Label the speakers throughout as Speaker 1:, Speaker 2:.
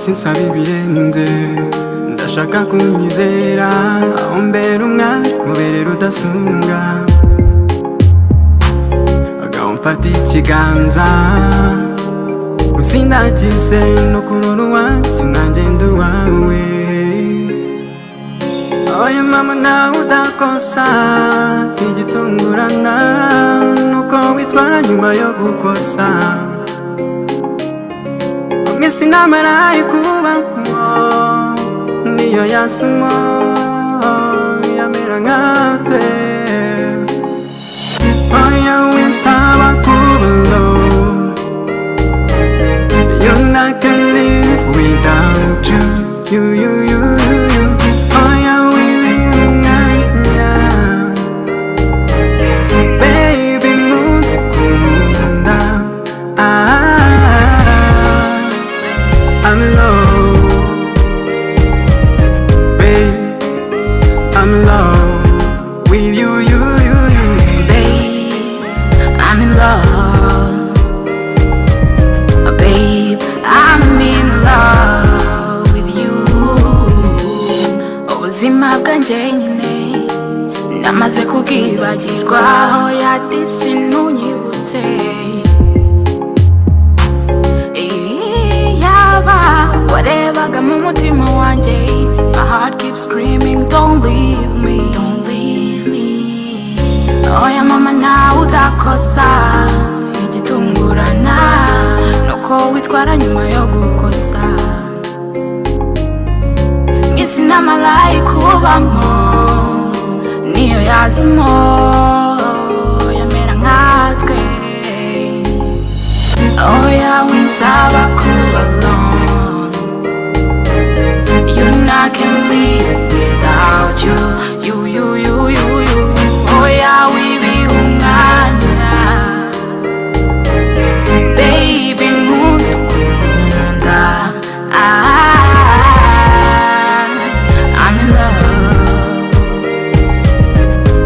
Speaker 1: sinsaba ibirenze ndashaka kunyizera ombera umwari muberera udasumbwa agamfata ikiganza usindagize no kurora uwanjye nagenda uwawe oya mama nawe udakosa igitungurana nuko witwara nyuma yo gukosa mwese namaraye kubamo niyo yasimo yamera nkatwe oya winsaba kuba alone You're not gonna live without you, you, you, you, you, you. Oh yeah, we will not, yeah. Baby, move, move down. Ah, I'm low, babe. I'm low with you, you, you, you.
Speaker 2: Babe, I'm in love. Babe, I'm in love with you. Ubuzima bwanjye nyine namaze kubwibagirwa aho yadisi ntunyibutse. Yaba warebaga mu mutima wanjye My heart keeps screaming don't leave me Don't leave me oya mama nawe udakosa igitungurana nuko witwara nyuma yo gukosa mwisi namaraye kubamo niyo yazimo yamera nkatwe oya winsaba kuba alone You I can live without you. You, you, you, you, you. Oh yeah, we be umwana. Baby, nk'utukunda. Ah, I'm in love.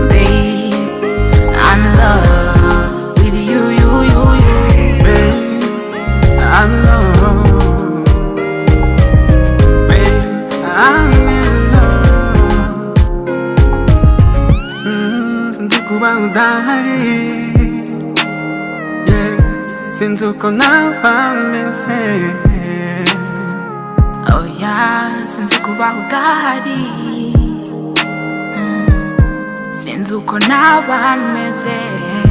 Speaker 2: Babe, I'm in love with you, you, you, you.
Speaker 1: Babe, I'm low. Babe, I'm in love. Mm, Ndi kuba udahari Yeah, sinzi uko naba meze
Speaker 2: Oh yeah, sinzi kuba udahari Mm, sinzi uko naba meze